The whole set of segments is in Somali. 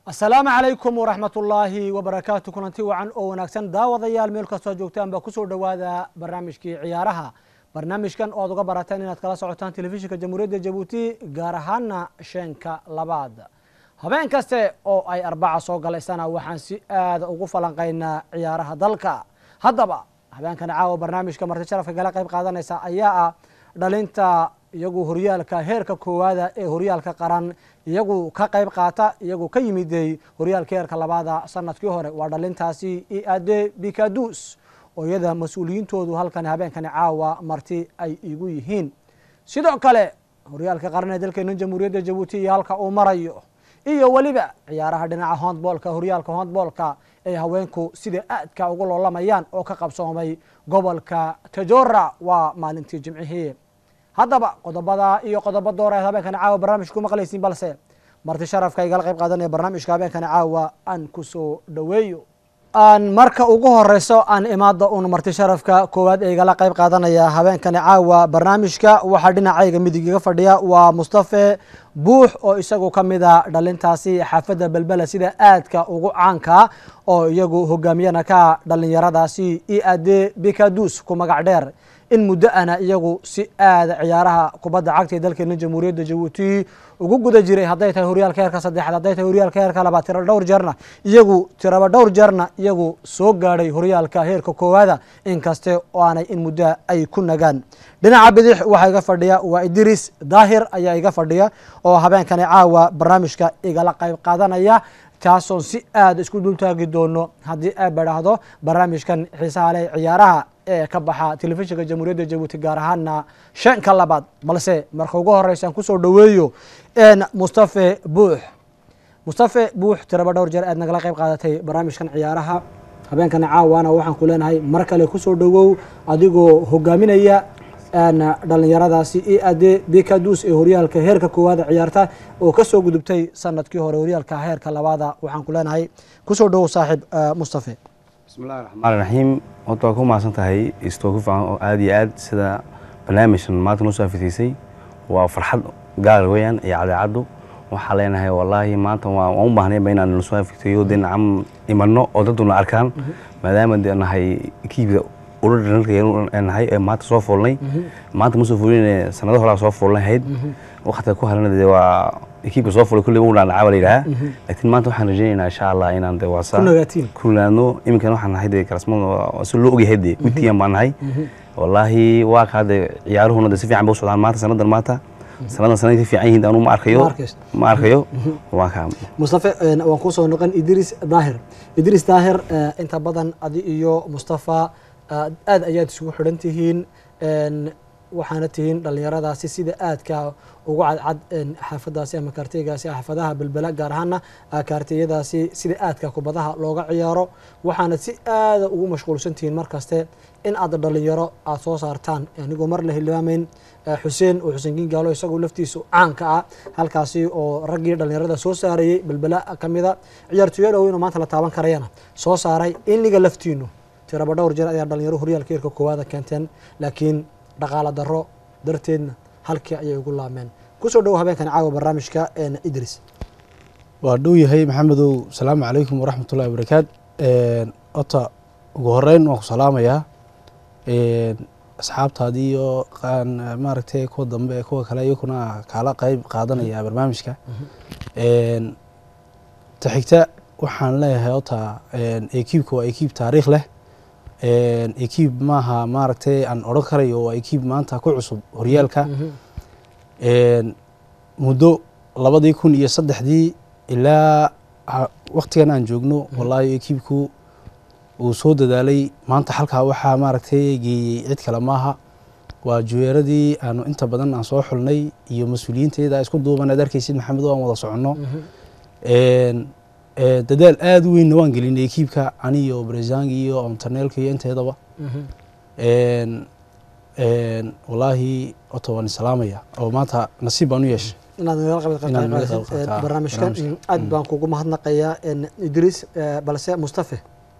asalaamu calaykum waraxmat ullaahi wabarakaatu kulanti wacan oo wanaagsan daawadayaal meel kastoo joogtaan baa kusoo dhowaada barnaamijkii ciyaaraha barnaamijkan oo ad uga barateen inaad kala socotaan telefishinka jamhuuriyadda jabuuti gaar ahaana sheenka labaad habeen kaste oo ay arbaca soo galaysana waxaan si aada ugu falanqaynaa ciyaaraha dalka haddaba habeenkan caawa barnaamijka marti sharafka kala qayb qaadanaysa ayaa ah dhalinta iyagu horyaalka heerka koowaada ee horyaalka qaran iyagu ka qayb qaata iyagu ka yimiday horyaalka heerka labaada sanadkii hore waa dhalintaasi iade bikadus oo iyada mas-uuliyiintoodu halkan habeenkani caawa marti ay igu yihiin sidoo kale horyaalka qaran ee dalkeena jamhuuriyadda jabuuti iyo halka uu marayo iyo weliba ciyaaraha dhinaca hondboolka horyaalka hondboolka ay haweenku sida aadka ugu loolamayaan oo ka qabsoomay gobolka tajora waa maalintii jimcihii haddaba qodobada iyo qodobo dooreed habeenkani caawa barnaamijka ku maqlaysiin balse marti sharafka igala qayb qaadanaya barnaamijka habeenkani caawa aan kusoo dhoweeyo aan marka ugu horeyso aan imaada un marti sharafka koowaad ee igala qayb qaadanaya habeenkani caawa barnaamijka waxaa dhinacayga midig iga fadhiya waa mustafe buux oo isagu ka mida dhalintaasi xaafadda belbela sida aadka ugu caanka oo iyagu hogaamiyana ka dhalinyaradaasi iade bikadus ku magac dheer in muddo ana iyagu si aada ciyaaraha kubadda cagta ee dalkeena jamhuuriyadda jabuuti ugu guda jiray hadday tahay horyaalka heerka saddexaad hadday tahay horyaalka heerka labaad tiro dhowr jeerna iyagu tiraba dhowr jeerna iyagu soo gaadhay horyaalka heerka koowaada inkaste oo aanay in muddo ay ku nagaan dhinaca bidix waxaa iga fadhiya waa idris daahir ayaa iga fadhiya oo habeenkani caawa barnaamijka igala qayb qaadanaya taasoon si aada isku dultaagi doono haddii ay badhaahdo barnaamijkan xiisaha leh ciyaaraha ee ka baxa telefishinka jamhuuriyadda jabuuti gaar ahaana shanka labaad balse marka ugu horeysa aan kusoo dhoweeyo mustafe buux mustafe buux tiraba dhowr jeer aad nagala qayb qaadatay barnaamijkan ciyaaraha habeenkana caawana waxaan ku leenahay mar kale kusoo dhowow adigoo hogaaminaya dhalinyaradaasi i ade bikadus ee horyaalka heerka koowaada ciyaarta oo kasoo gudubtay sanadkii hore horyaalka heerka labaada waxaan ku leenahay kusoo dhowow saaxiib mustafe bismillahi raxmaan raxiim horta waa ku mahadsan tahay istoo ku fiican oo aada iyo aad sida barnaamijkan maanta noo soo afitiisay waa farxad gaar weeyaan iyo cadeecaddu waxaa leenahay wallaahi maanta waan u baahnayba inaan nasoo afitiyo dee nacam imanno oo daduna arkaan maadaama dee nahay kiibda nahay ee maanta soo foolnay maanta ma soo foolin sanado horaa soo foolnahayd waktiga ku harana dee waa ekiibka soo fulay kulli ugu dhaadhacaa la yidhahaa laakiin maanta waxaan rajaynaynaa insha allah inaan dee waasa ku naadno iminkan waxaan nahay dee kalasmada si loo ogyahay dee witiyan baan nahay wallaahi waa kaa dee ciyaaruhuna dee si fiican bay u socdaan maanta sanadan maanta sanadan sanad ka fiican yihiin anu ma arkayo ma arkayo waa kaa mustafe waan kusoo noqon idris daahir idris daahir inta badan adi iyo mustafa aad ayaad isugu xidhan tihiin waxaana tihiin dhalinyaradaasi sida aadka ugu cadcad xaafadaasi ama kaarteygaasi xaafadaha belbela gaar ahaana kaarteyadaasi sida aadka kubadaha looga ciyaaro waxaana si aada ugu mashquulsan tihiin mar kaste in aad dhalinyaro aada soo saartaan anigoo mar la hilmaameyn xuseen oo xuseen gingaalo isagoo laftiisu caanka ah halkaasi oo raggii dhalinyarada soo saarayey belbela kamida ciyaartooyo dhoweyno maanta la taaban karayana soo saaray iniga laftiinu tiraba dhowr jeer ayaa dhalinyaro horyaalka heerka koowaada keenteen laakiin dhaqaala daro darteedna halkii ayay ugu laameen kusoo dhowo habeenkan caawa barnaamijka idris waa dhow yahay maxamedow asalaamu calaykum waraxmatullahi wabarakaat ota ugu horeyn waan ku salaamayaa asxaabtaadii iyo maaragtay kuwa dambe kuwa kale iyakuna kaala qeyb qaadanaya barnaamijka ta xigta waxaan leeyahay ota ekiibka waa ekiib taariikh leh ekiib maaha maaragtay aan odhan karayo waa ekiib maanta ku cusub horyaalka muddo labadii kun iyo saddexdii ilaa waktigan aan joogno wallaahi ekiibku uu soo dadaalay maanta halkaa waxaa maaragtay geeyey cid kale maaha waa juweeradii aanu inta badan aan soo xulnay iyo mas-uuliyiinteeda isku duuban aad arkaysid maxamed aan wada soconno dadaal aada u weynna waan gelinay ekiibka aniyo brezangi iyo ontaneelka iyo inteedaba wallaahi ota waan islaamaya oo maanta nasiib baan u yeeshay inaad nagala qayb barnaamijkan aad baan kugu mahadnaqayaa idriis balse mustafe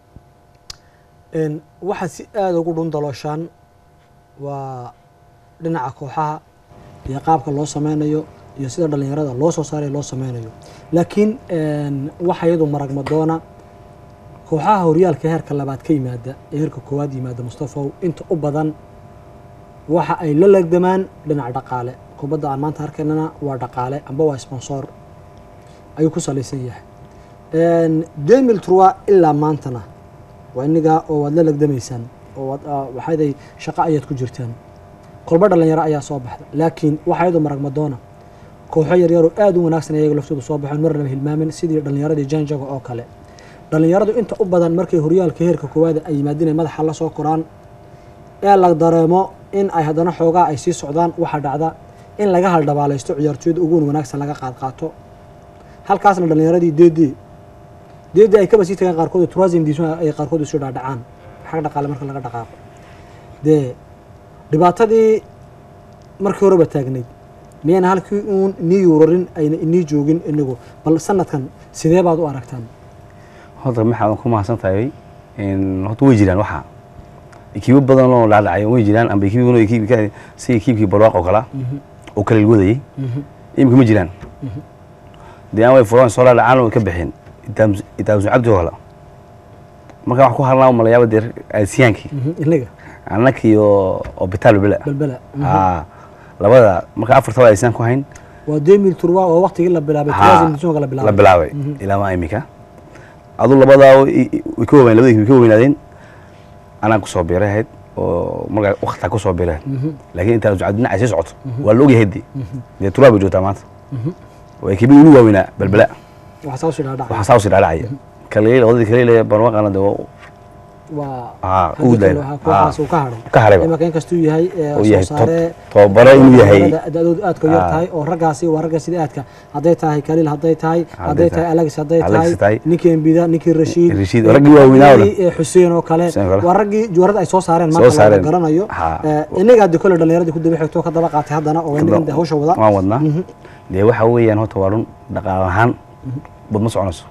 waxaad si aada ugu dhun dalooshaan waa dhinaca kooxaha iyo qaabka loo sameynayo iyo sida dhallinyarada loo soo saarayo loo sameynayo laakiin waxa iyadu maragma doona kooxaha horyaalka heerka labaad ka yimaada ee heerka koowaad yimaada mustafaw inta u badan waxa ay la legdamaan dhinaca dhaqaale kubadda aan maanta arkaynana waa dhaqaale amba waa sponsor ayuu ku salaysan yahay demil trua ilaa maantana waa inigaa oo waad la legdamaysaan oo waxaaday shaqo ayaad ku jirtaan kolba dhalinyaro ayaa soo baxda laakiin waxaa iyadoo maragma doona kooxo yaryaroo aad u wanaagsan ayaga laftoodu soo baxeen mar laba hilmaamin sidii dhallinyaradii janjaga oo kale dhallinyaradu inta u badan markay horyaalka heerka koowaada ay yimaadeen ay madaxa la soo koraan ee la dareemo in ay haddana xoogaa ay sii socdaan waxaa dhacda in laga haldhabaalaysto ciyaartooyada uguun wanaagsan laga qaad qaato halkaasna dhallinyaradii deedee deedee ay kaba sii tagaan qaarkood turasim diisma ay qaarkood isu dhaadhacaan xag dhaqaale marka laga dhaqaaqo dee dhibaatadii markii horeba taagnayd miyayna halkii uun nii yuurarin ayna inii joogin inagu bal sanadkan sidee baad u aragtaan horta maxaa ku mahadsan tahay horta way jiraan waxaa ekiibo badan oo dhacdhacay way jiraan amba ekiibo ekiibka si ekiibkii barwaaq oo kala oo kala ilwadayay imika ma jiraan dee aan way furaan soo dhacdhacaan oo ka baxeen itaabsun cabdi oo kale marka wax ku harnaa malayaaba dee aasiyaankii inaga annakii oo oo bitaal bela balbela aa labada marka afartaba aysaan ku hayn waa demil turwa oo waqtigii la bilaabay turasim diismaga la la bilaabay bilaabay ilaa maa imika adu labadaa way ka waweyn labada way ka weynaadeen anaan kusoo biiray ahayd oo markaa waktaa kusoo biiray laakiin intaa socod dhinaca sii socoto waa la ogyahay dee dee turaa bay joogtaa maanta way kibi ugu waaweynaa balbela waxaa saa usii dhaadhacay waxaa saa usii dhacdhacaya kaliil labadii kaliil barwaqana dee waa waa Ah, haddii ugu kale dayna. waxaa kooxaas uu ka hadhay ka harayba imaka inkastuu yahay ee, uu soo yahay saare tob- tobabare inuu yahay da-doodu aadka u yar Ah. tahay oo raggaasi waa ragga sida aadka hadday tahay kaliil hadday tahay Hadday hadday tahay. tahay alex hadday Alex tahay tahay. ninkii embida ninkii rashiid Rashiid, raggii waaweynaa oo dhan. raggii, ee, xuseen oo kale Xuseen oo kale. waa raggii juwarada ay soo saareen Soo maanta la saareen. garanayo Ha. Ee, inaga haddi kole dhallinyaradii ku daba xigto ka daba qaatay haddana oo inagan hawsha wada waan wadnaa dee waxa weeyaan horta waa run dhaqaal ahaan bad ma soconayso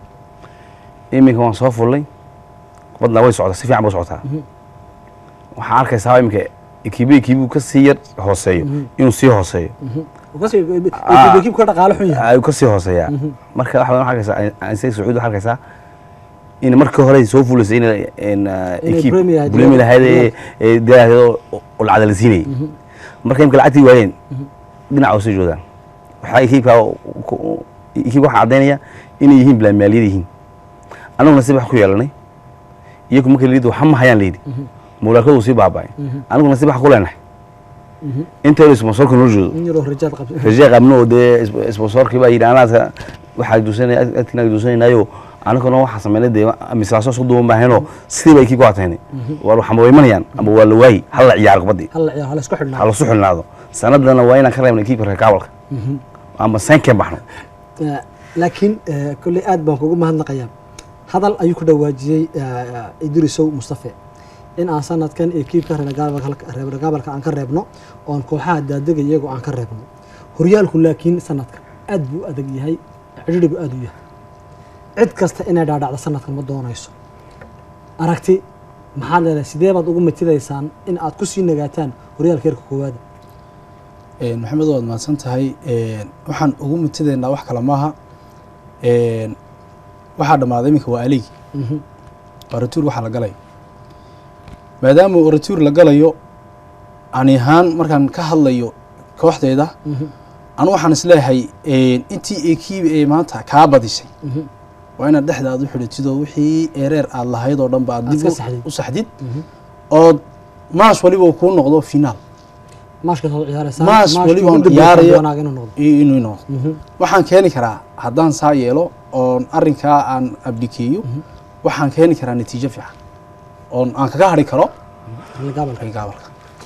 iminka waan soo fullay badna way socdaa si fiican bay socotaa waxaa arkaysaa iminka ekiibo ekiibu ka sii yar hooseeyo inuu sii hooseeyo kasii ekiibka dhaqaale xun yahay ayuu ka sii hooseeyaa marka waxa waxaa arkaysaa ansaga sacuud waxaa arkaysaa in markii hore soo fuulaysay in in ekiib Premier ahayd. bulimi lahayd ee- ee daaheedo oo lacag la siinayay marka imika lacagtii waayeen dhinaca usii joodaan waxaa ekiibka ekiib waxaa caddaynaya inay yihiin bilaa maaliyad yihiin annaguna si wax ku yeelanay iyagu marka layidhi waxa ma hayaan layidhi muulaakadu sii baaba'ay annaguna si wax ku leenahay intaynu sponsorka noo joodo in yaroo rajaad qabta rajee qabno oo dee sponsorkii baa yidhi anaadka waxaa duusanay agtina duusanaynayo anaguna waxaa sameynay dee mislaaso isku duuban baaheenoo sidii bay kii ku ataynay waa waxma way imanayaan ama waa la waayi hal la ciyaaro kubadii halla ciyaar hala isku ha xidhnaa lasu xilnaado sanadana waa inaan ka reebna kiibka reer kaabalka ama seenkeen baxno Eh, laakiin eh, kolley aad baan kugu mahadnaqayaa hadal ayuu ku dhawaajiyey eh, idrisow mustafe in aan sanadkan ekiibka reer gaabalka aan ka reebno oon kooxaha daadega iyagoo aan ka reebno horyaalku laakiin sanadkan aad buu u adag yahay cidhidhigu aad u yahay cid kasta inay dhaadhacdo sanadkan ma doonayso aragti maxaad leedahay sidee baad ugu matidaysaan in aad ku sii nagaataan horyaalka heerka koowaada Een, maxamed waad mahadsan tahay Een, waxaan ugu mutidaynaa wax kale maaha Een, waxaa dhammaaday iminka waa aligi Mhm. waa ratuur waxaa la galaya maadaama uu ratuur la galayo ani ahaan markaan ka hadlayo kooxdeeda Mhm. anu waxaan isleeyahay een, intii ekiib ee maanta kaa badisay Mhm. waa inaad dhexda aad u xidhatidoo wixii ereer aad lahayd oo dhan ba aad Aad dib ka u- saxdid. u saxdid Mhm. ood maash waliba uu kuu noqdo finaal maashkaas oo ciyaaraysaan Maash maashkii weliba ugu on dambeeyay ciyaarayo. wanaaga inuu noqdo iyo inuu noqdo Mhm. waxaan keeni karaa haddaan saa yeelo oon arrinkaa aan abdikeeyo waxaan keeni karaa natiijo fiican oon aan kaga hadhi karo gaabalka gaabalka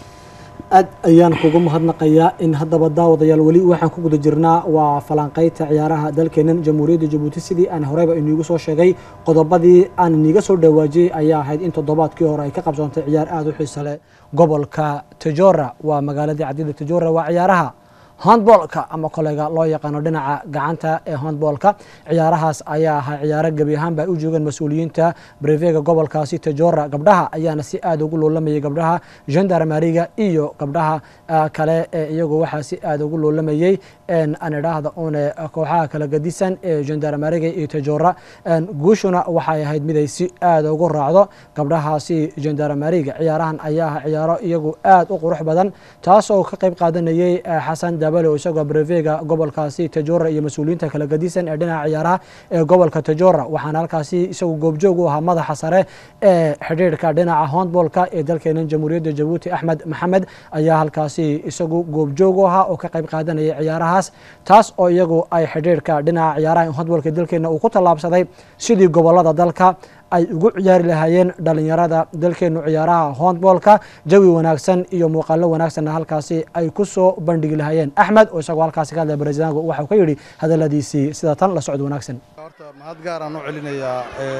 aad ayaan kugu mahadnaqayaa in haddaba daawadayaal weli waxaan ku guda jirnaa waa falanqaynta ciyaaraha dalkeenan jamhuuriyadda jabuuti sidii aan horeyba iniigu soo sheegay qodobadii aan iniiga soo dhawaajiyey ayaa ahayd in toddobaadkii hore ay ka qabsoontay ciyaar aada u xiisa leh gobolka tajora waa magaaladii cadida tajora waa ciyaaraha handboolka ama kolega loo yaqaano dhinaca gacanta ee handboolka ciyaarahaas ayaa ahaa ciyaaro gebi ahaanba ay u joogeen mas-uuliyiinta brevega gobolkaasi tajora gabdhaha ayaana si aada ugu loolamayay gabdhaha gendarmariga iyo gabdhaha kale ee iyagu waxaa si aada ugu loolamayey aan idhaahda une kooxaha kala gadisan ee gendarmariga iyo tajora guushuna waxay ahayd mid ay si aada ugu raacdo gabdhahaasi gendarmariga ciyaarahan ayaa ah ciyaaro iyagu aada u qurux badan taas oo ka qayb qaadanayey xasan dabale oo isagoo brevega gobolkaasi tajora iyo mas-uuliyiinta kala gadisan ee dhinaca ciyaaraha ee gobolka tajora waxaana halkaasi isagu goobjoog u ahaa madaxa sare ee xidhiirhka dhinaca handboolka ee dalkeena jamhuuriyadda jabuuti axmed maxamed ayaa halkaasi isagu goobjoog u ahaa oo ka qayb qaadanayay ciyaarahaas taas oo iyagu ay xidhiirhka dhinaca ciyaaraha handboolka dalkeena uu ku tallaabsaday sidii gobolada dalka ay ugu ciyaari lahaayeen dhalinyarada dalkeenu ciyaaraha handboolka jawi wanaagsan iyo muuqaalo wanaagsanna halkaasi ay ku soo bandhigi lahaayeen axmed oo isagoo halkaasi ka hadlaya barezidaanku waxau ka yidhi hadalladiisii sida tan la socod wanaagsan horta mahad gaaraan u celinayaa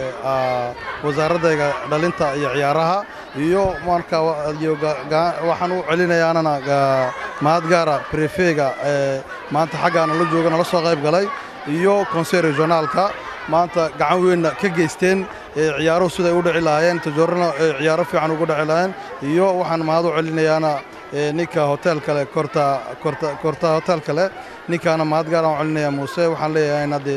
wasaaradayga dhalinta iyo ciyaaraha iyo marka waxaan u celinayaanana mahad gaara brefega maanta xaggaana la jooga nala soo qayb galay iyo conseil regionaalka maanta gacan weynna ka geysteen ciyaaruhu siday u dhici lahaayeen tajoorana ciyaaro fiican ugu dhici lahaayeen iyo waxaan mahad u celinayaana ninka hotel kale korta korta korta hotel kale ninkaana mahad gaaraan u celinaya muuse waxaan leeyahay haddee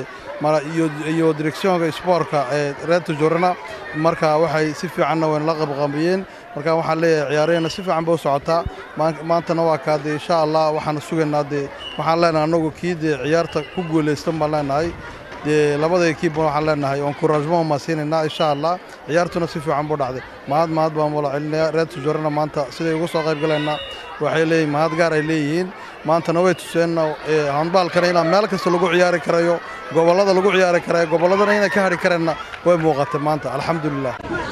iyo directionka sportka ee reer tajoorana marka waxay si fiicanna wayna la qabqabiyeen marka waxaan leeyahay ciyaaraheenna si fiican bay u socotaa maantana waa kaa dee insha allah waxaan sugaynaa dee waxaan leenahay annagu kii dee ciyaarta ku guulaystan baan leenahay dee labada ekiibna waxaan leenahay encouragement maa siinaynaa insha allah ciyaartuna si fiican buu dhacday mahad mahad baan wala celinayaa reer tajoorana maanta siday uga soo qayb galaynaa waxay leeyihin mahad gaar ay leeyihiin maantana way tuseenna handbaalkana inaa meel kasta lagu ciyaari karayo gobollada lagu ciyaari karayo gobolladana inay ka hadhi kareenna way muuqatay maanta alxamdulilah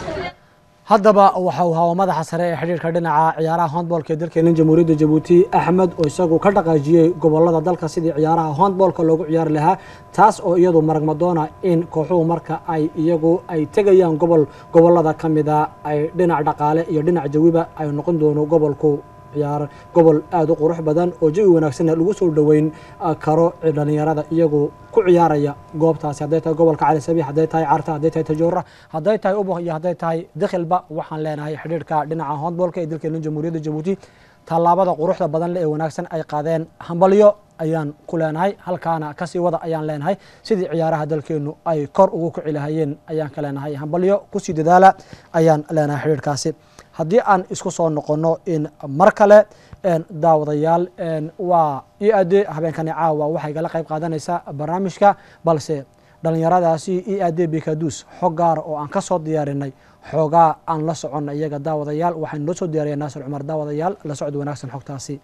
haddaba waxa uu hawa madaxa sare ee xidhiirka dhinaca ciyaaraha handboolka ee dalkeena jamhuuriyadda jabuuti axmed oo isagu ka dhaqaajiyey gobolada dalka sidii ciyaaraha handboolka loogu ciyaari lahaa taas oo iyadu maragmadoona in kooxuhu marka ay iyagu ay tegayaan gobol gobolada ka mida ay dhinac dhaqaale iyo dhinac jawiba ay noqon doono gobolku ciyaar gobol aada u qurux badan oo jawi wanaagsanna lagu soo dhoweyn karo dhalinyarada iyagu ku ciyaaraya goobtaasi hadday tahay gobolka cali sabiix hadday tahay carta hadday tahay tajoora hadday tahay ubuq iyo hadday tahay dikhilba waxaan leenahay xidhiirhka dhinaca handboolka ee dalkeena jamhuuriyadda jabuuti tallaabada quruxda badan le ee wanaagsan ay qaadeen hambalyo ayaan ku leenahay halkaana kasii wada ayaan leenahay sidii ciyaaraha dalkeenu ay kor ugu kici lahayeen ayaan ka leenahay hambalyo kusii dadaala ayaan leenahay xidhiirhkaasi haddii aan isku soo noqonno in mar kale daawadayaal waa i ade habeenkani caawa waxay gala qayb qaadanaysaa barnaamijka balse dhallinyaradaasi i ade bekadus xog gaara oo aan ka soo diyaarinay xoogaa aan la soconna iyaga daawadayaal waxaynu noo soo diyaariya naasir cumar daawadayaal la socod wanaagsan xogtaasi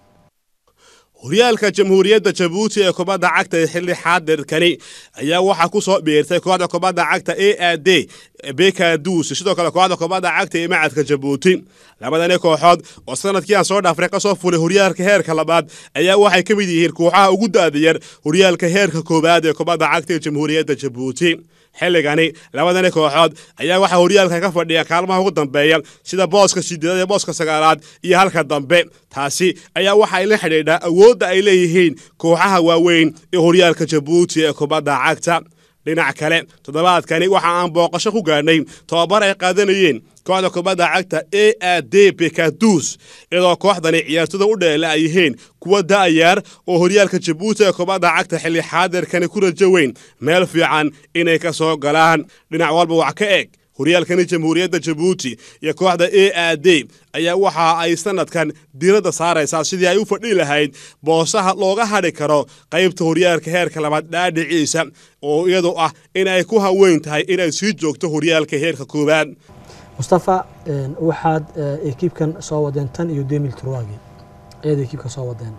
horyaalka jamhuuriyadda jabuuti ee kubadda cagta ee xilli xaadirkani ayaa waxaa ku soo biirtay kooxda kubadda cagta a a d bekadus sidoo kale kooxda kubadda cagta ee macadka jabuuti labadani kooxood oo sanadkii aan soo dhaafray ka soo fulay horyaalka heerka labaad ayaa waxay ka mid yihiin kooxaha ugu daadiyar horyaalka heerka koowaad ee kubadda cagta ee jamhuuriyadda jabuuti xilligani labadani kooxood ayaa waxaa horyaalka ka fadhiya kaalmaha ugu dambeeya sida booska sideedaad iyo booska sagaalaad iyo halka dambe taasi ayaa waxa ay la xidhiidhaa awoodda ay leeyihiin kooxaha waaweyn ee horyaalka jabuuti ee kubadda cagta dhinac kale toddobaadkani waxa aan booqasho ku gaadhnay tobabar ay qaadanayeen kooxda kubadda cagta a a d bekadus iyadoo kooxdani ciyaartoda u dheela ay yihiin kuwa da'yaar oo horyaalka jabuuti ee kubadda cagta xilli xaadirkani ku rajo weyn meel fiican inay ka soo galaan dhinac walba wax ka eg horyaalkani jamhuuriyadda jabuuti iyo kooxda a a d ayaa waxa ay sanadkan diiradda saaraysaa sidii ay u fadhi lahayd boosaha looga hadhi karo qaybta horyaalka heerka labaad dhaadhiciisa oo iyadu ah in ay ku haweyn tahay inay sii joogto horyaalka heerka koowaad mustafa waxaad ekiibkan soo wadeen tan iyo demil turwagi ayaad ekiibka soo wadeen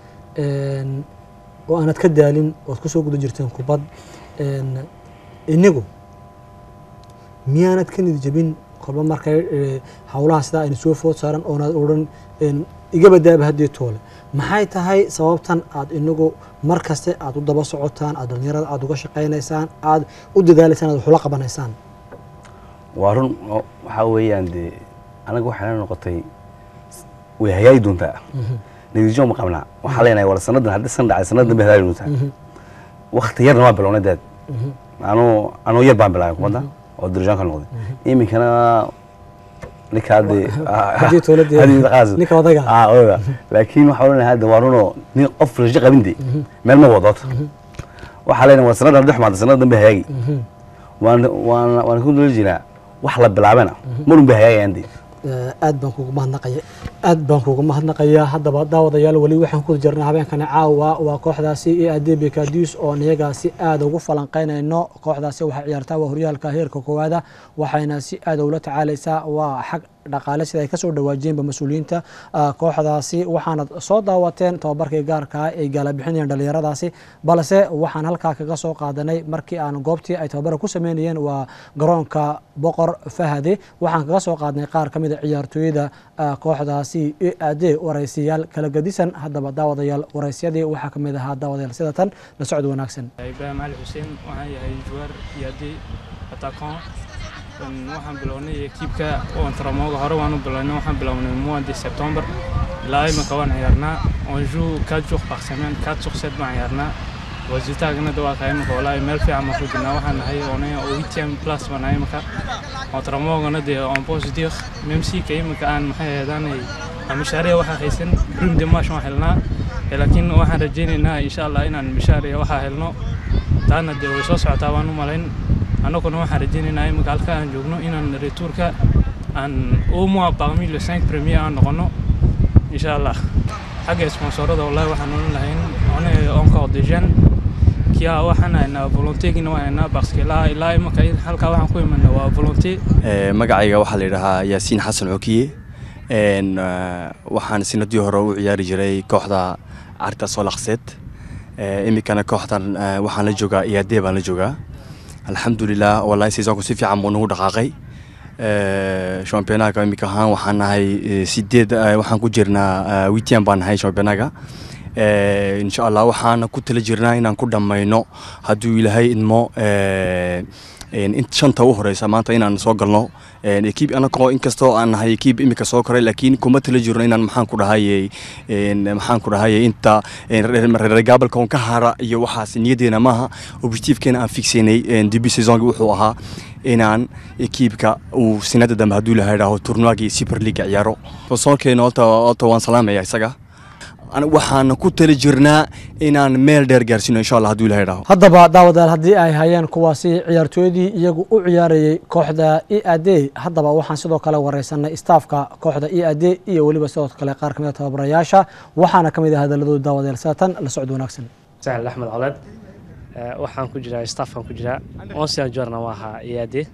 oo aanad ka daalin oad ku soo guda jirteen kubad inigu miyaanad ka nid jebin kolba markay howlaha sidaa ayna soo food saaran oonaad odhan iga badaaba haddii toole maxay tahay sababtan aad inagu mar kaste aad u daba socotaan aad dhalinyarada aad uga shaqaynaysaan aad u dadaalaysaan aad waxula qabanaysaan waa run waxaa weeyaan dee anaga waxayna noqotay way hagaagi doontaa natiijo ma qabnaa waxaa leenahay war sanadan haddii san dhacay sanad dambe hadaali nuutaa wakti yarna waa bilownay deed anuu anuu yar baan bilaabay kubadda oo dirijaanka noqday iminkana ninka hadde Haddii dowladda- haddii qaas ninka odayga. ah odayga laakiin waxaa leenahay hadda waa runoo nin qof rajo qabinde meel ma wado horta waxaa leenahay war sanadan dhex maanta sanad dambe hagaagi waan waan waan ku dula jiraa wax la bilaabana marun bay hagaagayaan dee Eh, aad baan kugu mahadnaqaya aad baan kugu mahadnaqayaa haddaba daawadayaal weli waxaan ku jirnaa habeenkani caawa waa kooxdaasi e adebe kadis oon iyagaasi aad ugu falanqeynayno kooxdaasi waxay ciyaartaa waa horyaalka heerka koowaada waxayna si aad ula tacaalaysaa waa xag dhaqaale sida ay kasoo dhawaajiyeenba mas-uuliyiinta ah, kooxdaasi waxaanad soo daawateen tababarkii gaarkaa ay gaalabixinayeen dhalinyaradaasi balse waxaan halkaa kaga soo qaadanay markii aan goobtii ay tababara ku sameynayeen waa garoonka boqor fahade waxaan kaga soo qaadnay qaar ka mid a ciyaartooyada ah, kooxdaasi e ade waraysiyaal kala gedisan haddaba daawadayaal waraysyadii waxaa ka mid ahaa daawadayaal sida tan la socod wanaagsan ibrahim cali xuseen waxaan yahay juwaar yaadi atakon waxaan bilownay ekiibka ontramoga hore waan u bilownay waxaan bilownay mois de septembre ilaa imika waan ciyaarnaa on joue quatre jours par semaine quatre sur sept baan ciyaarnaa wasitaagana dawaa imika walaahi meel fiican baan ku jirnaa waxaan nahay onay oo huitième place baan nahay imika ontramogana dee on pose dire même si ka imika aan maxay aheedaanay mishaariya waxaa haysan prime de marche waan helnaa Eh, laakiin waxaan rajaynaynaa insha allah inaan mishaariya waxaa helno taana dee way soo socotaa waan u malayn annaguna waxaan rajaynaynaa imika halka aan joogno inaan retourka aan au moins parmi le cinq premier aan noqono insha allah xagga sponsorada wallahi waxaan oran lahayn one encore des jeunes kia waxaan haynaa volontegina waan haynaa parce que ilaa ilaa imika halkaa waxaan ku imanaa waa volonté Eh, magacayga waxaa la yidhahaa yaasiin xasan xokiye En, eh, waxaan sanadii hore u ciyaari jiray kooxda carta solakseed iminkana kooxdan eh, waxaan la joogaa iyaadee baan la joogaa alxamdulilah wallahi seasonku si fiican buu nagu dhaqaaqay Eh, championaga iminka ahaan waxaan nahay eh, sideed eh, waxaan ku jirnaa witian baan nahay championaga Eh, insha allah waxaana ku tala jirnaa inaan ku dhammayno hadduu ilaahay idmo eh, en, in shanta u horeysa maanta inaan soo galno En, ekiib anagoo inkastoo aan nahay ekiib imika soo koray laakiin kuma tala jirno inaan maxaan ku dhahayey en, maxaan ku dhahayey inta en, reer reer gaabalka on ka hara iyo waxaas niyadeena maaha objectivekeena aan fixaynay en, debut saisonki wuxuu ahaa inaan ekiibka uu sanada dambe hadduu ilahay idhaaho turnuagii super league ciyaaro sponsorkeena horta horta waan salaamaya isaga Ana- waxaana ku tala jirnaa inaan meel dheer gaarsiino insha allah hadduu ilahay idhaaho haddaba daawadayaal haddii ay hayeen kuwaasi ciyaartooyadii iyagu u ciyaarayey kooxda e ade haddaba waxaan sidoo kale wareysanay staafka kooxda e ade iyo weliba sidoo kale qaar kamid a tababarayaasha waxaana ka mid ah hadaladooda daawadayaal sida tan la socod wanaagsan sahel axmed coleed Eh, waxaan ku jiraa staffkan ku jiraa onsian jorna waa ahaa iyaade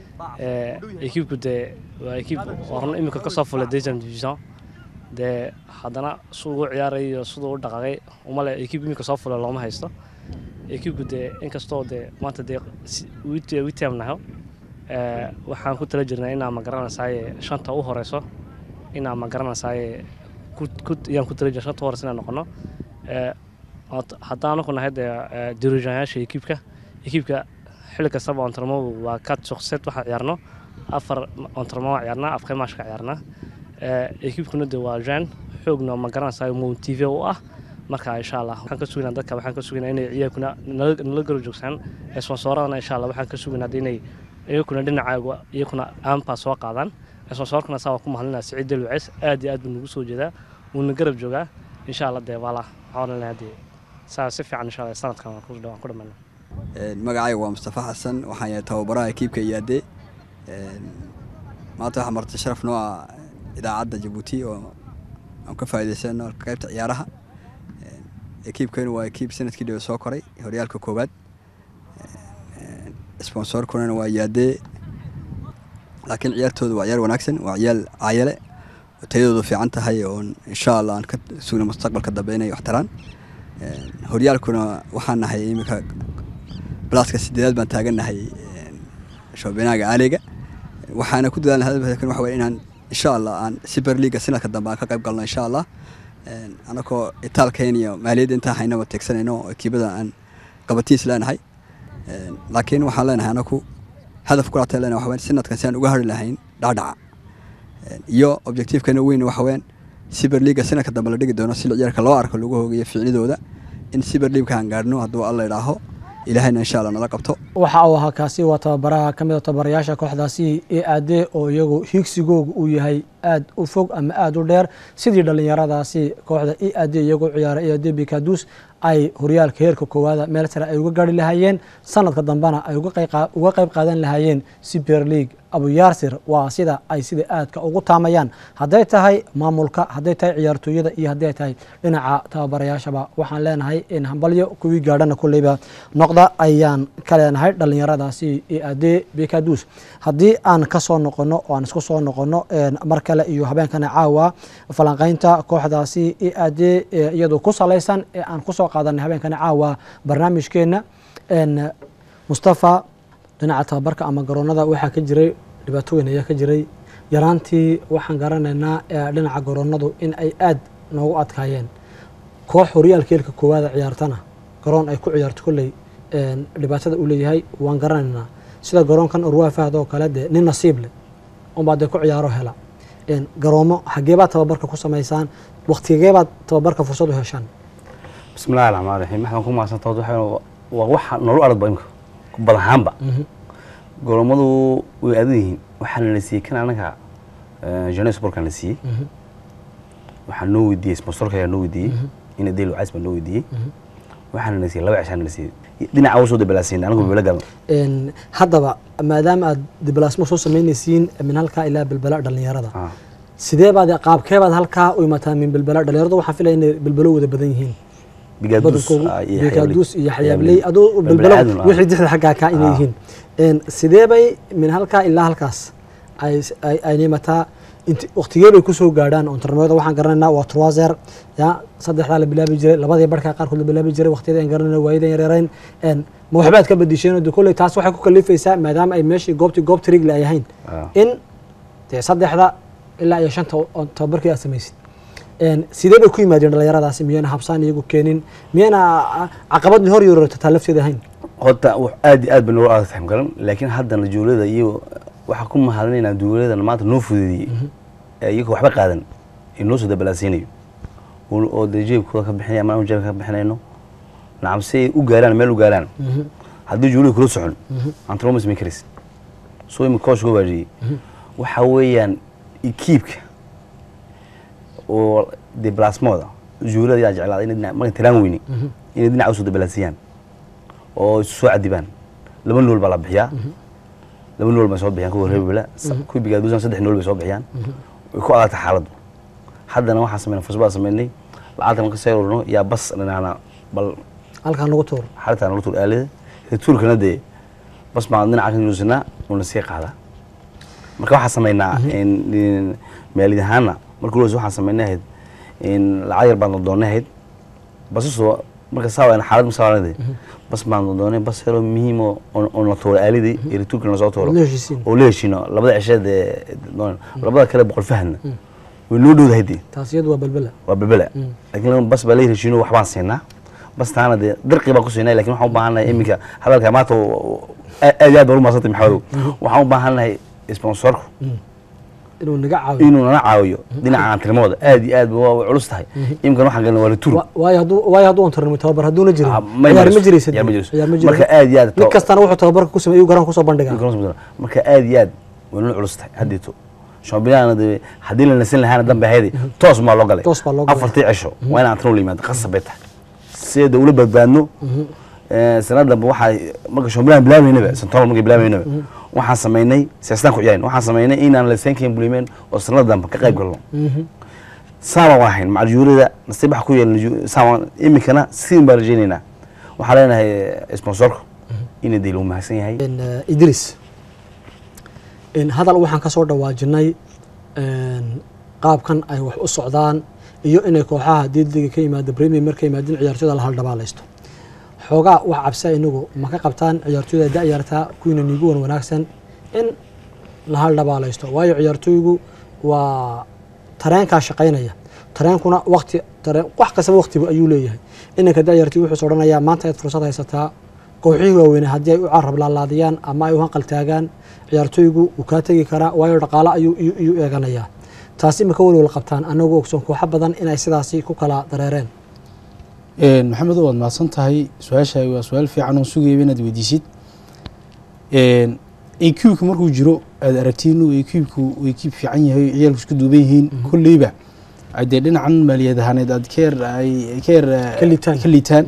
ekiibku dee waa ekiib horna iminka kasoo fulay deuxième division dee haddana siduu u ciyaarayay iyo siduu u dhaqaaqay umale ekiib iminka soo fulay looma haysto ekiibku dee inkastoo dee maanta dee si- wit- witiam naho eh, waxaan ku tala jirnaa inaa ma garanaysaaye shanta u horeyso inaa ma garanaysaaye ku- ku- iyaan ku tala jirna shanta u horeyso inaan noqono Eh, Ot- haddaan ku nahay dee eh, dirijayaasha ekiibka ekiibka xilli kastaba ontarmo waa kat suqsed waxaa ciyaarno afar ontarmo waa ciyaarnaa afkay maashka ciyaarnaa Eh, ekiibkuna dee waa jan xoogna ma garanaysaa motive u ah marka insha allah waxaan ka sugaynaa dadka waxaan ka sugaynaa inay ciyaarkuna nala nala garab joogsaan sponsoradana insha allah waxaan ka sugaynaa dee inay iyakuna dhinacaaga iyakuna aanbaa soo qaadaan sponsorkana saa waa ku mahadlinaa siciid delwaces aad iyo aad buu nagu soo jeedaa wuuna garab joogaa insha allah dee waala waxaan lenahay dee saa si fiican insha allah sanadkan waan ku waan ku dhammaynaa magacayga waa mustafa xasan waxaan yahay tababaraha ekiibka iyaade maanta waxaa martay sharaf noo ah idaacadda jabuuti oo aan ka faa'iidaysano qaybta ciyaaraha ekiibkeenu waa ekiib sanadkii dhowe soo koray horyaalka koowaad sponsorkunana waa iyaade laakiin ciyaartooda waa ciyaar wanaagsan waa ciyaal caayale oo tayadoodu fiican tahay oo insha allah aan ka sugna mustaqbalka dambe inay wax taraan horyaalkuna waxaan nahay iminka balaaska sideedaad baan taagannahay shoobinaaga aaliga waxaana ku dadaalna hadalkan waxa weye inaan insha allah aan super leaga sanadka dambe aan ka qayb galno insha allah anakoo itaalkeen iyo maaliyadda intaan haynaba teegsanayno oo ekiibada aan qabatiis leenahay laakiin waxaan leenahay anaku hadaf kulaatay leenahay waxa weye sanadkan si aan uga hari lahayn dhacdhaca iyo objectivekeena weyn waxa weyaan siber liiga sanadka dambe la dhigi doono si ciyaarka loo arko lagu hoogayo ficnidooda in siber liibkaan gaarhno hadduu alla idhaaho ilaahayna insha allah nala qabto waxa uu ahaa kaasi waa tababaraha ka mid a tababarayaasha kooxdaasi ee aade oo iyagu higsigooga uu yahay aad u fog ama aada u dheer sidii dhallinyaradaasi kooxda e ade iyagoo ciyaara e ade bikadus ay horyaalka heerka koowaada meel sare ay uga gaari lahaayeen sanadka dambena ay uga qayb qaadan lahaayeen super league abuyaarsir waa sida ay sida aadka ugu taamayaan hadday tahay maamulka hadday tahay ciyaartooyada iyo hadday tahay dhinaca tababarayaashaba waxaan leenahay in hambalyo kuwii gaadhana kulleyba noqda ayaan ka leenahay dhallinyaradaasi e ade bikadus haddii aan ka soo noqono oo aan isku soo noqono mar kale iyo habeenkana caawa falanqaynta kooxdaasi e ade iyadoo ku salaysan ee aan kusoo qaadanay habeenkana caawa barnaamijkeena mustafa dhinaca tababarka ama garoonada waxaa ka jiray dhibaato weyn ayaa ka jiray yaraantii waxaan garanaynaa dhinaca garoonadu in ay aad noogu adkaayeen koox horyaalka heelka koowaada ciyaartana garoon ay ku ciyaarto kolley dhibaatada uu leeyahay waan garanaynaa sida garoonkan urwaa fahd oo kale dee nin nasiib leh unbaa dee ku ciyaaro hela garoomo xageebaad tababarka ku samaysaan waktigeebaad tababarka fursad u heshaan bismillahi raxmaan raxiim waxaan ku mahadsantaa waxa waa waxa nolol aragba imka badan ahaanba goromadu way adan yihiin waxaana la siiyey kan anaga jane sportkan la siiyey waxaa noo weydiiyey sponsorka ayaa noo weydiiyey ina delo cas baa noo weydiiyey waxaana la siiyey laba cishaana la siiyey dhinaca u soo dabalaasiin anagu bibala gadan haddaba maadaama aad dibalaasmo soo samaynaysiin min halkaa ilaa bilbala dhallinyarada sidee baad qaabkeebaad halkaa u imataa min bilbala dhallinyaradu waxaan filaya inay bilbalo wada badan yihiin bikaadus iyo xayaabley adoo bilbalo wixii dixda xaggaa kaa inay yihiin sidee bay min halkaa ilaa halkaas ay nimataa waktigee bay kusoo gaadhaan ontarnimada waxaan garanaynaa waa troiser ya saddexdaa la bilaabi jiray labadii barhkaa qaarkood la bilaabi jiray waqtiyada aan garanayna waayadan yareerayn ma waxbaad ka bedisheen de kolley taas waxay ku kalifaysaa maadaama ay meeshii goobtii goob trigle ay ahayn in dee saddexda ilaa iyo shanta tababarkii aad samaysid sidee bay ku yimaadeen dhallinyaradaasi miyayna habsaan iyagu keenin miyayna caqabad hor yorortataa lafteeda ahayn horta aad iyo aad bay noola adag tahay garan laakiin haddana juulada iyo waxaa ku mahadinaynaa duuladana maanta noo fudeediyey iyaga waxba qaadan ee noo soo dabalaasiinayo oo dee jeebkooda ka bixinaya ama jeebka ka bixinayno nacam si ay u gaaraan meel u gaaraan haddii juulada kula socon antromas makers soo imi koosh ku waajiyey waxa weeyaan ikiibka oo dee blasmooda juulada yaa jeclaaday inay marka tiraan weyni inay dhinaca usoo dabalaasiyaan oo isu soo cadibaan laba nool baa la bixiyaa laba nool bay soo bixiyaan kuwa reebela kuwa bigaaduusan saddex nool bay soo bixiyaan way ku adagta xaaladdu haddana waxaan sameynay fasbaa sameynay lacagta marka soo ururno yaa bas dhinaana bal halkaan lagu tuuro xaritaan lagu tuur aalida tuurkana dee bas baan dhinaca ka nuusinaa uuna sii qaadaa marka waxaan sameynaa maalid ahaana marka ulas waxaan sameynay ahayd lacag yar baan doonay ahayd basasoo marka saa xaalad masaaranade bas baan doonay bas yaroo muhiim oo na tuuro aalidii iyo rituurka na soo tuuro oo la heshiino labada cisheed labada kale boqol fahadna way noo dhowdahay dee taas iyadu waa balbela waa balbela laakiin bas baa la heshiino waxbaan siinaa bas taana dee dirqii baan ku siinay lakin waxaan u baahannahay iminka hadalka maanta aad iyo aad baan u maasantay maxamedow waxaan u baahannahay sponsorku inuu naga caawiyo inuu nala caawiyo dhinaca antrimooda aad iyo aad waa culus tahay imkan waxaan galna waa rituur waayo hadduu waayo hadduu ontarnimo tababar hadduuna jirin ma ciyaar ma jiraysa ciyaar ma jirayso. ciyaar ma jiro marka aad iyo aad mid kastana wuxuu tababarka ku sameeyay garan kusoo bandhigaa marka aad iyo aad way nala culus tahay haddeeto shoobiyaana dee haddii la nasin lahaana dambe ahaydi toos maa loo galay Toos baa loo galay. afartii cisho waa in antrim la yimaado qasab bay tahay sideeda ula badbaadno sanad dambe waxaa marka shoobiyahan bilaabaynaba santool markay bilaabaynaba waxaan samaynay siyaastaan ku ciyaarn waxaan samaynay inaan laysankayn bulimeen oo sanad dambe ka qayb galno saabaan waa ahayn macaljuurada nasiib waxa ku yeelna saabaan iminkana sidin baan rajaynaynaa waxaan leenahay sponsorku inay dee loo mahadsan yahay En, eh, idris En, hadal waxaan ka soo dhawaajinay en, qaabkan ay wax u socdaan iyo inay kooxaha diidliga ka yimaada premier markay yimaadeen ciyaartooyda la haldhabaalaysto xoogaa wax cabsa inagu ma ka qabtaan ciyaartooyda da'yartaa kuwiina niigu wan wanaagsan in la haldhabaalaysto waayo ciyaartooygu waa tareenkaa shaqaynaya tareenkuna waqti tareen wax kastaba waqtiba ayuu leeyahay inanka da'yartii wuxuu odhanayaa maanta aad fursad haysataa kooxihii waaweyne haddii ay u carab laalaadiyaan ama ay u hanqal taagaan ciyaartooygu wuu kaa tegi karaa waayo dhaqaalo ayuu iyu- iyu eeganayaa taasi imika welwel qabtaan anagoo ogsoon kooxo badan inay sidaasi ku kala dareereen Een, maxamedow waad mahadsan tahay su-aashaagi waa su-aal fiican oo sugayaba inaad weydiisid Een, ekiibka markuu jiro aad aragtiin inuu ekiibku uu ekiib fiican yahay ciyaalku isku duuban yihiin kolleyba ay dee dhinacan maaliyad ahaaneed aad ka yar ay ka yar eh, Ka liitaan. ka liitaan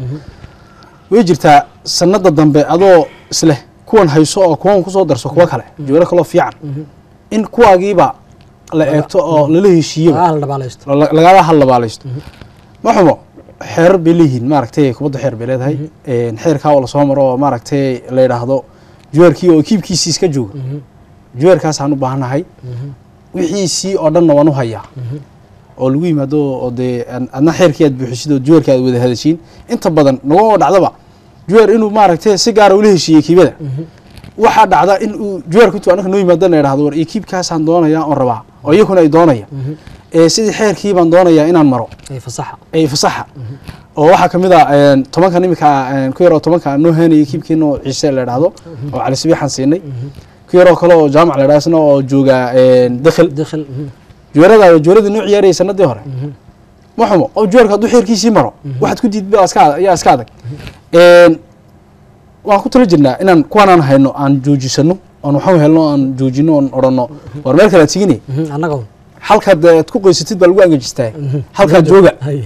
way jirtaa sanada dambe adoo isleh kuwan hayso oo kuwan kusoo darso kuwa kale jooro kaloo fiican in kuwaagiiba la eegto oo lala heshiiyaba ah la dhabaalaysto la- lagala hadlabaalaysto ma xumo xeerar bay leeyihiin maaragtay kubadda xeer bay leedahay Een, xeerkaa oo lasoo maro oo maaragtay la yidhaahdo juweerkii oo kiibkiisii iska jooga juweerkaasaan u baahannahay wixiisii oo dhanna waan u hayaa oo lagu yimaado oo dee aan- adna xeerkii aad buuxisid oo juweerka aad wada hadashiin inta badan naguma dhacdaba juweer inuu maaragtay si gaara ula heshiiyey kiibada waxaa dhacda in uu juweerku intuu anaka noo yimaado la yidhahdo war iyo kiibkaasaan doonayaa oon rabaa oo iyakuna ay doonaya ee sidii xeerkii baan doonayaa inaan maro ay fasaxa ay fasaxa oo waxaa kamid a een, tobankan imika een, ku yaroo tobanka aan noo heenayay kiibkiina oo ciise la idhaahdo oo cali sabiixaan siinay ku yaroo kale oo jaamac la idhahdo isna oo jooga een, dakhil dakhil juweerada juweeradii noo ciyaarayay sanadii hore ma xumo oo juweerka hadduu xeerkiisii maro waxaad ku diidba iska ayaa iska adag Een, waan ku tala jirnaa inaan kuwanaan hayno aan joojisano oon waxaan helno aan joojino oon odhanno war meel kale aad sigine annaga halkaad eh, aad ku qoysatid baa lagu angajistaa halkaad jooga hay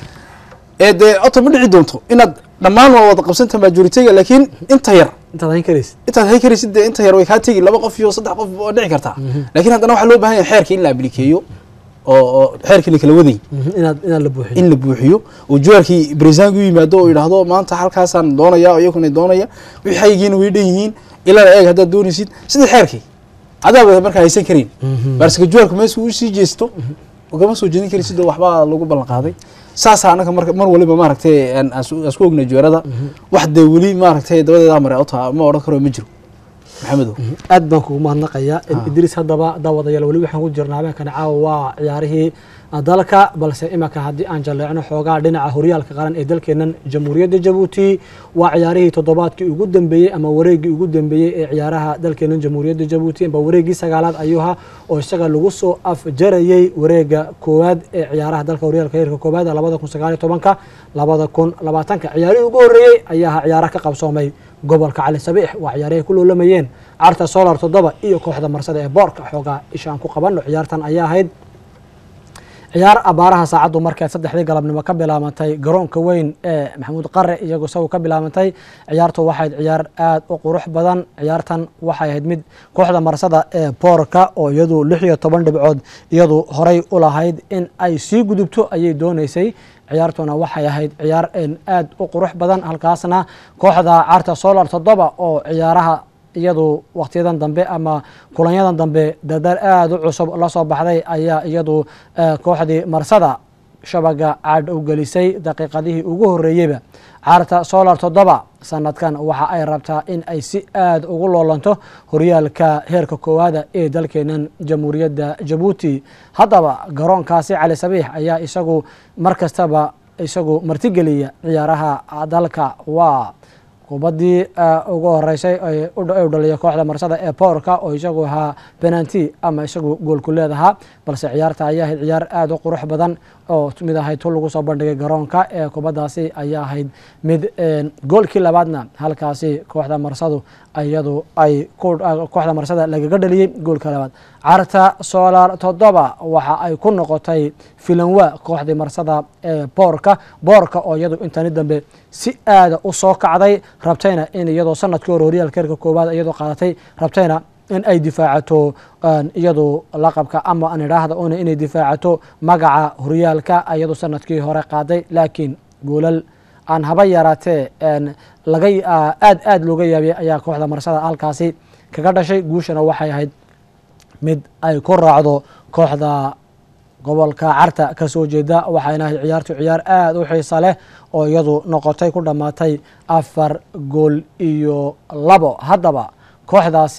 ee dee oto ma dhici doonto inaad dhammaan waa wada qabsanta majoritiga laakiin inta yar intaad hayn karaysid intaad hay karaysid dee inta yar way kaa tegi laba qof iyo saddex qof oo dhici kartaa laakiin haddana waxaa loo baahan yahay xeerka in la ablikeeyo oo oo xeerkii la kala waday inaad inaad la buuxiyo in la buuxiyo oo juwaarkii barisaanku yimaado oo yidhaahdo maanta halkaasaan doonaya oo iyakuna doonaya wixii xaygiina way dhan yihiin ilaa eeg haddaad doonaysid sidii xeerkii adaaba markaa haysan karin barsika juwaarku meesha uu sii jeesto ugama soo jeedin karaysid oo waxbaa lagu ballan qaaday saasaa anaga mar mar waliba maaragtay aan aan su- aan isku ognay juwaarada wax dee weli maaragtay dabadeedaa maray ota ma odhan karo ma jiro maxamedow aad baan kugu mahadnaqayaa idriis haddaba daawadayaal weli waxaan ku jirnaa habeenkani caawa waa ciyaarihii dalka balse imanka haddii aan jalleecno xoogaa dhinaca horyaalka qaran ee dalkeennan jamhuuriyadda jabuuti waa ciyaarihii toddobaadkii ugu dambeeyey ama wareeggii ugu dambeeyey ee ciyaaraha dalkeennan jamhuuriyadda jabuuti amba wareeggii sagaalaad ayuu ahaa oo isaga lagu soo afjarayey wareegga koowaad ee ciyaaraha dalka horyaalka heerka koowaad labada kun sagaal iyo tobanka labada kun labaatanka ciyaarihii ugu horreeyey ayaa ahaa ciyaaraha ka qabsoomay gobolka cali sabiix waa ciyaarahay ku loolamayeen carta solar toddoba iyo kooxda marsada ee boorka xoogaa ishaan ku qabanno ciyaartan ayaa ahayd ciyaar abaaraha saacaddu markay saddexdii galabnimo ka bilaabantay garoonka weyn ee maxamuud qare iyagu isagu ka bilaabantay ciyaartu waxayd ciyaar aad u qurux badan ciyaartan waxay ahayd mid kooxda marsada ee boorka oo iyadu lix iyo toban dhibcood iyadu horay u lahayd in ay sii gudubto ayay doonaysay ciyaartuna waxay ahayd ciyaar aad u qurux badan halkaasna kooxda carta solar toddoba oo ciyaaraha iyadu wakhtiyadan dambe ama kulanyadan dambe dardar aada u cusub la soo baxday ayaa iyadu kooxdii marsada shabaga caadh u gelisay daqiiqadihii ugu horreeyeyba carta solar toddoba sanadkan waxa ay rabtaa in ay si aada ugu loolanto horyaalka heerka koowaada ee dalkeenan jamhuuriyadda jabuuti haddaba garoonkaasi cali sabiix ayaa isagu mar kastaba isagu martigeliya ciyaaraha dalka waa kubaddii ugu horeysay u dhaliya kooxda marsada ee boorka oo isagu ahaa benanti ama isagu goolku leedahaa balse ciyaarta ayaa ahayd ciyaar aada u qurux badan oo mid ahayd tu lagu soo bandhigay garoonka ee kubaddaasi ayaa ahayd mid goolkii labaadna halkaasi kooxda marsadu iyadu ay kooxda marsada lagaga dhaliyey goolka labaad carta solar toddoba waxa ay ku noqotay filanwa kooxdii marsada ee boorka boorka oo iyadu intani dambe si aada u soo kacday rabtayna in iyadoo sanadkii hore horyaalka heerka koowaad iyadoo qaadatay rabtayna in ay difaacato iyadu laqabka ama aan idhaahda una inay difaacato magaca horyaalka iyadu sanadkii hore qaaday laakiin goolal aan haba yaraatee laga aad aada looga yaabiyay ayaa kooxda marsada halkaasi kaga dhashay guushana waxay ahayd mid ay ku raacdo kooxda gobolka carta ka soo jeeda waxayna ahayd ciyaartu ciyaar aada u xiisa leh oo iyadu noqotay ku dhammaatay afar gool iyo labo haddaba kooxdaasi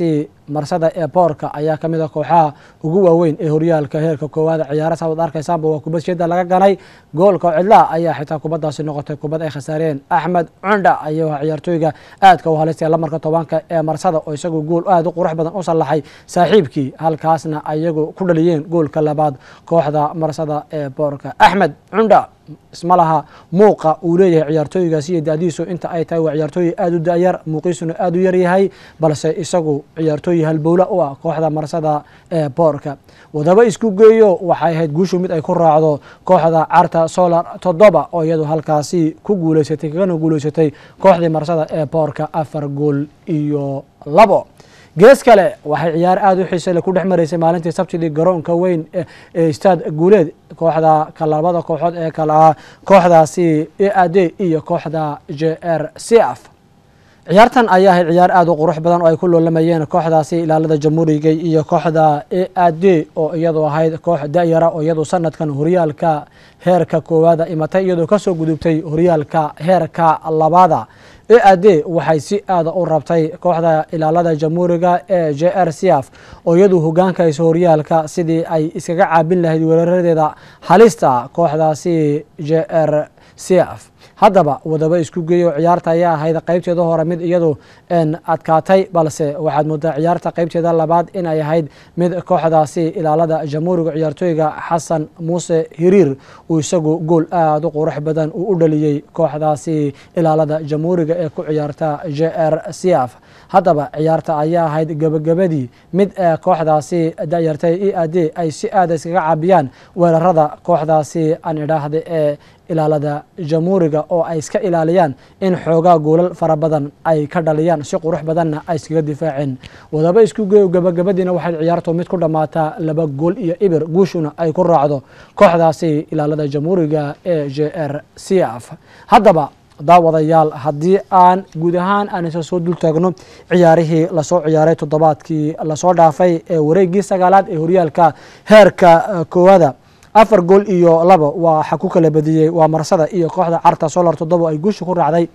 marsada ee boorka ayaa kamid a kooxaha ugu waaweyn ee horyaalka heerka koowaada ciyaara saad arkaysaanba waa kubad shida laga ganay goolka cidlaa ayaa xitaa kubadaasi noqotay kubad ay khasaareen axmed cundha ayuu ahaa ciyaartooyga aadka u halistay lamarka tobanka ee marsada oo isagu gool aada u qurux badan u sallaxay saaxiibkii halkaasna ayagu ku dhaliyeen goolka labaad kooxda marsada ee boorka axmed cundha isma laha muuqa uu leeyahay ciyaartooygaasi iyo da-diisu inta ay tahay waa ciyaartooy aada u da-yar muuqiisuna aada u yaryahay balse isagu ciyaartooy halbowla u ah kooxda marsada ee boorka wadaba isku geeyo waxay ahayd guushu mid ay ku raacdo kooxda carta solar toddoba oo iyadu halkaasi ku guuleysatay kagana guuleysatay kooxdii marsada ee boorka afar gool iyo labo gees kale waxay ciyaar aada u xiisale ku dhex maraysay maalintii sabtidii garoonka weyn ee staad guuleed kooxda kalabada kooxood ee kale ah kooxdaasi e a d iyo kooxda j r c f ciyaartan ayaa ahayd ciyaar aada u qurux badan oo ay ku loolamayeen kooxdaasi ilaalada jamhuuriga iyo kooxda e a d oo iyadu ahayd koox da-yara oo iyadu sanadkan horyaalka heerka koowaada imatay iyadoo kasoo gudubtay horyaalka heerka labaada e a d waxay si aada u rabtay kooxda ilaalada jamhuuriga ee j r c f oo iyadu hogaankaysa horyaalka sidii ay iskaga caabin lahayd weeraradeeda halista kooxdaasi j r c f haddaba wadaba isku geeyo ciyaarta ayaa ahayd qeybteeda hore mid iyadu adkaatay balse waxaad moodaa ciyaarta qeybteeda labaad inay ahayd mid kooxdaasi ilaalada jamhuuriga ciyaartooyga xasan muuse hiriir uu isagu gool aada u qurux badan uu u dhaliyey kooxdaasi ilaalada jamhuuriga ee ku ciyaarta j r c f haddaba ciyaarta ayaa ahayd gebagabadii mid ee kooxdaasi dayartay e a d ay si aada iskaga caabiyaan weerarada kooxdaasi aan idhaahda ee ilaalada jamhuuriga oo ay iska ilaaliyaan in xoogaa goolal fara badan ay ka dhaliyaan si qurux badanna ay iskaga difaaceen wadaba isku geeyo gabagabadiina waxayd ciyaartu mid ku dhammaataa laba gool iyo ibir guushuna ay ku raacdo kooxdaasi ilaalada jamhuuriga ee j r c f haddaba daawadayaal haddii aan guud ahaan aan isa soo dul taagno ciyaarihii lasoo ciyaaray toddobaadkii lasoo dhaafay ee wareegii sagaalaad ee horyaalka heerka koowaada afar gool iyo labo waxa ku kala badiyey waa marsada iyo kooxda carta solar toddoba ay guusha ku raacday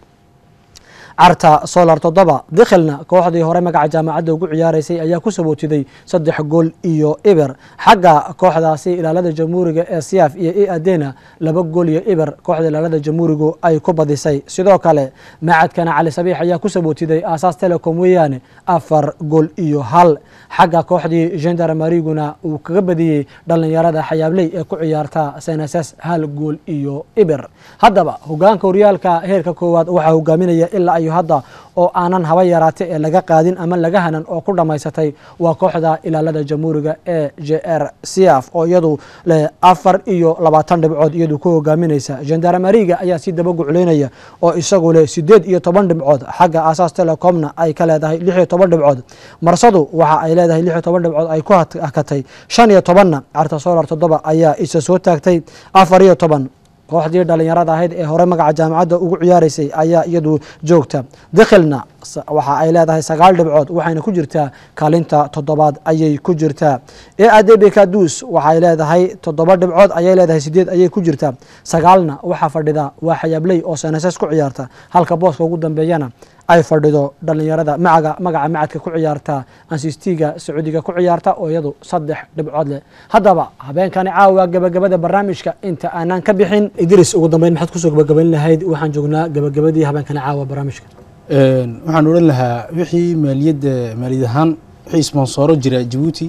carta solar toddoba dikhilna kooxdii hore magaca jaamacadda ugu ciyaaraysay ayaa ku sabootiday saddex gool iyo ibir xagga kooxdaasi ilaalada jamhuuriga ee siaf iyo e adena laba gool iyo ibir kooxda ilaalada jamhuurigu ay ku badisay sidoo kale macadkana cali sabiix ayaa ku sabootiday aasaas telecom weeyaane afar gool iyo hal xagga kooxdii gendarmariguna uu kaga badiyey dhallinyarada xayaabley ee ku ciyaarta seneses hal gool iyo ibir haddaba hogaanka horyaalka heerka koowaad waxaa hogaaminaya ilaa iyo hadda oo aanan haba yaraate ee laga qaadin ama laga hanan oo ku dhammaysatay waa kooxda ilaalada jamhuuriga ee j r c f oo iyadu leh afar iyo labaatan dhibcood iyadu ku hogaaminaysa gendarmariga ayaa si daba gucleynaya oo isagu leh sideed iyo toban dhibcood xagga asaas telecomna ay ka leedahay lix iyo toban dhibcood marsadu waxa ay leedahay lix iyo toban dhibcood ay ku hakatay shan iyo tobanna carta solar toddoba ayaa isa soo taagtay afar iyo toban kooxdii dhalinyarada ahayd ee hore magaca jaamacadda ugu ciyaaraysay ayaa iyadu joogta dikhilna waxa ay leedahay sagaal dhibcood waxayna ku jirtaa kaalinta toddobaad ayay ku jirtaa e adebekadus waxay leedahay toddoba dhibcood ayay leedahay sideed ayay ku jirtaa sagaalna waxaa fadhida waa xayaabley oo seneses ku ciyaarta halka booska ugu dambeeyana ay fadhido dhalinyarada macaga magaca macadka ku ciyaarta ansistiga sacuudiga ku ciyaarta oo iyadu saddex dhibcood leh haddaba habeenkani caawa gabagabada barnaamijka inta aanan ka bixin idris ugu dambeyn maxaad kusoo gabagabayn lahayd waxaan joognaa gabagabadii habeenkani caawa barnaamijka waxaan odhan lahaa wixii maaliyadda maaliyad ahaan wixii sponsoro jira jabuuti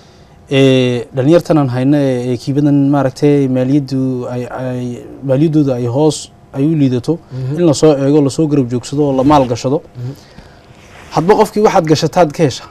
ee dhalinyartanan hayno ee ekiibadan maaragtay maaliyaddu ay ay maaliyaddooda ay hoos ay u liidato in lasoo eego lasoo garab joogsado oo la maal gashado hadba qofkii waxaad gashataad ka hesha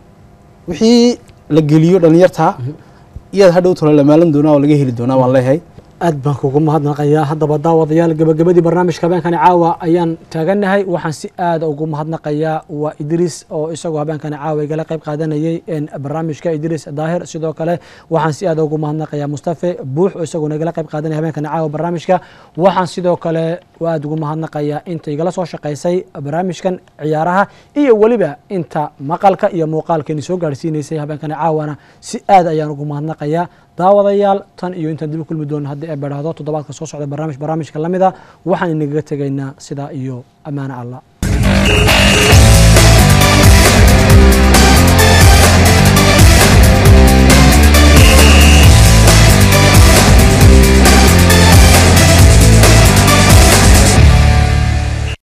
wixii la geliyo dhalinyartaa iyaad hadhow tolo la maalan doonaa oo laga heli doonaa waan leeyahay aad baan kugu mahadnaqayaa haddaba daawadayaal gabagabadii barnaamijka habeenkani caawa ayaan taaganahay waxaan si aada ugu mahadnaqayaa waa idriis oo isagoo habeenkani caawa igala qayb qaadanayay barnaamijka idriis daahir sidoo kale waxaan si aada ugu mahadnaqayaa mustafe buux oo isagoo nagala qayb qaadanaya habeenkani caawa barnaamijka waxaan sidoo kale aada ugu mahadnaqayaa inta igala soo shaqaysay barnaamijkan ciyaaraha iyo weliba inta maqalka iyo muuqaalkeeni soo gaarhsiinaysay habeenkani caawana si aad ayaan ugu mahadnaqayaa daawadayaal tan iyo intaan dib u kulmi doono haddii ay badhaahdo toddobaadka soo socda barnaamij barnaamijka la mid a waxaan inagaga tegaynaa sidaa iyo ammaano allah